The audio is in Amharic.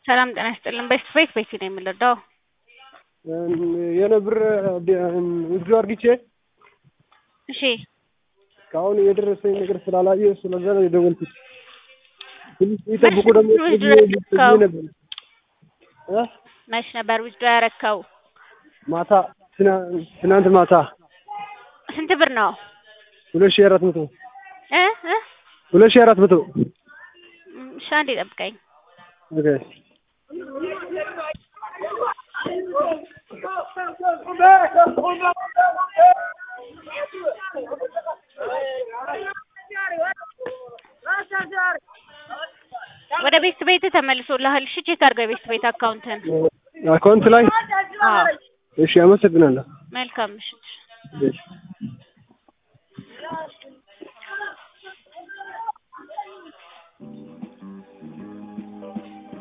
ሰላም ጤና ይስጥልን። ቤስት ቤት ቤት ነው የምንረዳው። የሆነ ብር ውስዱ አርግቼ እሺ እስካሁን የደረሰኝ ነገር ስላላየ ስለዛ ነው የደወልኩት። ትንሽ ይጠብቁ ደግሞ ውስዱ ብዬ ያረከው ነበር እ መች ነበር ውስዱ ያረከው? ማታ ትና- ትናንት ማታ ስንት ብር ነው? ሁለት ሺህ አራት መቶ እ እ ሁለት ሺህ አራት መቶ እሺ አንዴ ጠብቀኝ። ኦኬ ወደ ቤስት ቤት ተመልሶልሃል። እሺ ቼክ አድርገው የቤስት ቤት አካውንትን። አካውንት ላይ አዎ እሺ አመሰግናለሁ መልካም ምሽት። እሺ